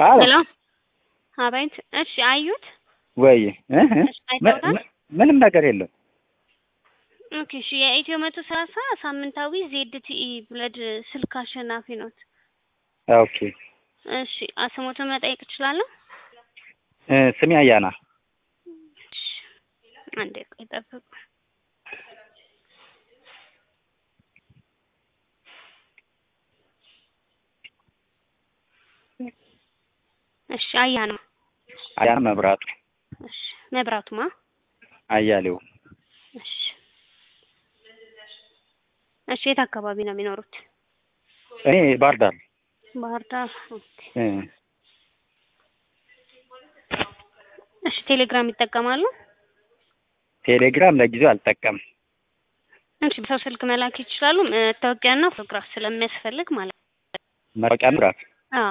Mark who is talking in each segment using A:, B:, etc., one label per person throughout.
A: አዎ
B: ሄሎ አቤት። እሺ አዩት?
A: ወይ እ እ
B: እሺ አይተውታል?
A: ምንም ነገር የለም።
B: ኦኬ እሺ የኢትዮ መቶ ሰላሳ ሳምንታዊ ዜድቲኢ ብለድ ስልክ አሸናፊ ኖት።
A: ኦኬ
B: እሺ ስሞትን መጠየቅ እችላለሁ?
A: እ ስሜ አያና
B: እሺ አንዴ ቆይ ጠብቁ። እሺ አያና
A: አያና መብራቱ
B: እሺ መብራቱማ
A: አያሌው
B: እሺ እሺ የት አካባቢ ነው የሚኖሩት?
A: እኔ ባህር ዳር
B: ባህር ዳር። ኦኬ
A: እ
B: እሺ ቴሌግራም ይጠቀማሉ?
A: ቴሌግራም ለጊዜው አልጠቀምም።
B: እሺ በሰው ስልክ መላክ ይችላሉ። መታወቂያና ፎቶግራፍ ስለሚያስፈልግ ማለት ነው።
A: መታወቂያ ምራት
B: አዎ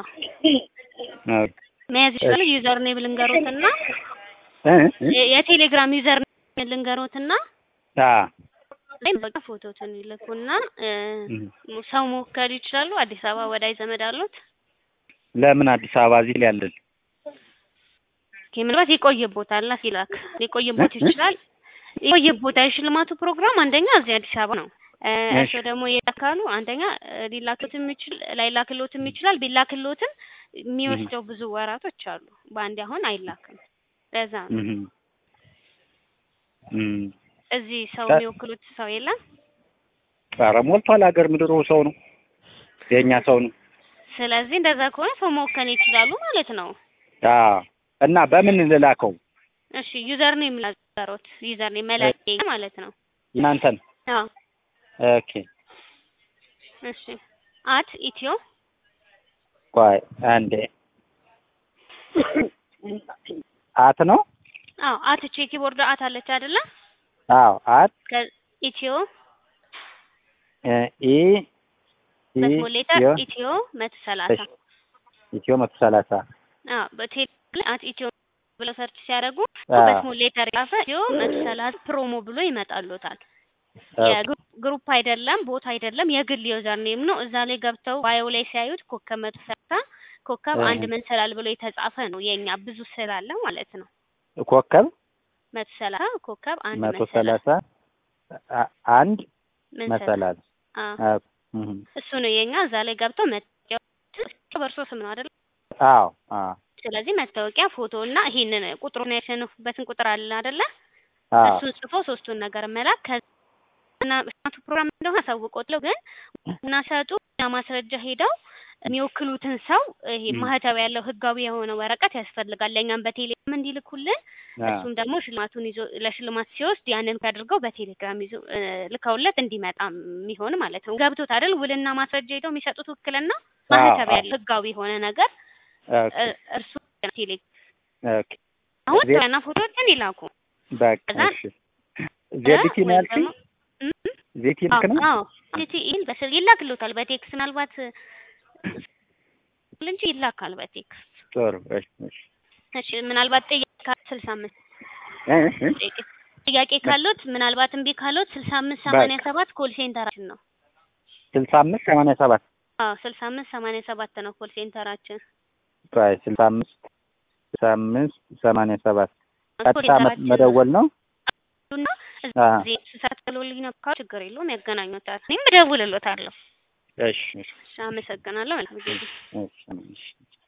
B: መያዝ ይችላሉ። ዩዘር ኔም ልንገሮትና
A: እ እ
B: የ- የቴሌግራም ዩዘር ኔም ልንገሮትና
A: አ
B: ላይ በቃ ፎቶትን ይልኩና እ
A: እ
B: ሰው መወከል ይችላሉ። አዲስ አበባ ወዳጅ ዘመድ አሉት?
A: ለምን አዲስ አበባ እዚህ ላይ ያለን
B: ኦኬ ምናልባት ይቆይቦታል ሲላክ ሊቆይቦት ይችላል። ይቆይቦታ የሽልማቱ ፕሮግራም አንደኛ እዚህ አዲስ አበባ ነው። እ እርስዎ ደግሞ የላካሉ አንደኛ እ ሊላክሎትም ይችል ላይላክሎትም ይችላል። ቢላክሎትም የሚወስደው ብዙ ወራቶች አሉ። በአንዴ አሁን አይላክም። ለዛ ነው
A: እህ እም
B: እዚህ ሰው
A: ታ-
B: የሚወክሉት ሰው የለም።
A: ኧረ ሞልቷል። ሀገር ምድሩ ሰው ነው፣ የእኛ ሰው ነው።
B: ስለዚህ እንደዛ ከሆነ ሰው መወከል ይችላሉ ማለት ነው።
A: አ እና በምን ልላከው
B: እሺ ዩዘር ኔም ላዘሮት ዩዘር ኔም መላኪያ ማለት ነው።
A: እናንተን?
B: አዎ
A: ኦኬ
B: እሺ አት ኢትዮ
A: ቆይ አንዴ አት ነው?
B: አዎ አት ቼ ኪቦርድ አት አለች አይደለ?
A: አዎ አት
B: ኢትዮ
A: እ ኢ ኢ
B: በስሞል ሌተር
A: ዮ
B: ኢትዮ መቶ ሰላሳ
A: ኢትዮ መቶ ሰላሳ
B: አዎ በቴሌ አት ኢትዮ ብለው ሰርች ሲያደርጉ
A: አዎ።
B: በስሞል ሌተር ጻፈ ኢትዮ መቶ ሰላሳ ፕሮሞ ብሎ ይመጣሉታል። የግሩፕ አይደለም ቦታ አይደለም የግል ዩዘር ኔም ነው። እዛ ላይ ገብተው ባዮ ላይ ሲያዩት ኮከብ መቶ ሰላሳ ኮከብ
A: እህ።
B: አንድ መንሰላል ብሎ የተጻፈ ነው። የኛ ብዙ ስላለ ማለት ነው።
A: ኮከብ
B: መቶ ሰላሳ ኮከብ አንድ
A: መቶ
B: መንሰላል
A: ሰላሳ አ- አንድ
B: መንሰላል
A: መሰላል
B: አዎ
A: አ- እህ።
B: እሱ ነው የኛ። እዛ ላይ ገብተው መታወቂያ በእርሶ ስም ነው አይደል?
A: አዎ አዎ
B: ስለዚህ መታወቂያ ፎቶ እና ይሄንን ቁጥሩን ያሸነፉበትን ቁጥር አለ አይደለ?
A: አዎ
B: እሱን ጽፎ ሶስቱን ነገር መላክ ከና ሽልማቱ ፕሮግራም እንደሆነ አሳውቆትለው ግን እና ሰጡ እና ማስረጃ ሄደው የሚወክሉትን ሰው ይሄ
A: ም።
B: ማህተብ ያለው ህጋዊ የሆነ ወረቀት ያስፈልጋል። ለእኛም በቴሌግራም እንዲልኩልን
A: አ-
B: እሱም ደግሞ ሽልማቱን ይዞ ለሽልማት ሲወስድ ያንን አድርገው በቴሌግራም ይዞ እ፣ ልከውለት እንዲመጣ የሚሆን ማለት ነው። ገብቶት አይደል? ውልና ማስረጃ ሄደው የሚሰጡት ውክልና ማህተብ
A: አዎ።
B: ያለው ህጋዊ የሆነ ነገር
A: ኦኬ
B: እ፣ እርሱ ቴሌ
A: ኦኬ
B: አሁን
A: ዜ-
B: ና ፎቶዎችን ይላኩ።
A: በቃ
B: ከዛ-
A: እሺ ዜዲቲ ነው
B: ወይም
A: ያልሽኝ?
B: ደግሞ- እም?
A: ዜቲ ልክ ነው?
B: አዎ ዜቲኢን በስል ይላክልዎታል በቴክስ ምናልባት እንጂ ይላካል በቴክስ
A: ጥሩ እሺ እሺ
B: እሺ ምናልባት ጥያቄ ስልሳ አምስት
A: እ እ
B: ጥያቄ ካሉት ምናልባት እምቢ ካሉት ስልሳ አምስት ሰማንያ ሰባት ኮል ሴንተራችን ነው
A: ስልሳ አምስት ሰማንያ ሰባት
B: አዎ ስልሳ አምስት ሰማንያ ሰባት ነው ኮል ሴንተራችን
A: ቆይ ስልሳ አምስት ስልሳ አምስት ሰማንያ ሰባት
B: ኮል
A: ቀጥታ መ-
B: ሴንተራችን
A: መደወል ነው?
B: እና
A: አ
B: እዚህ ስሳት ብሎልኝ ነው ካሉ ችግር የለውም ያገናኙታል እኔም እደውልልዎታለሁ
A: እሺ እሺ
B: እሺ አመሰግናለሁ መልካም ጊዜ
A: እሺ እሺ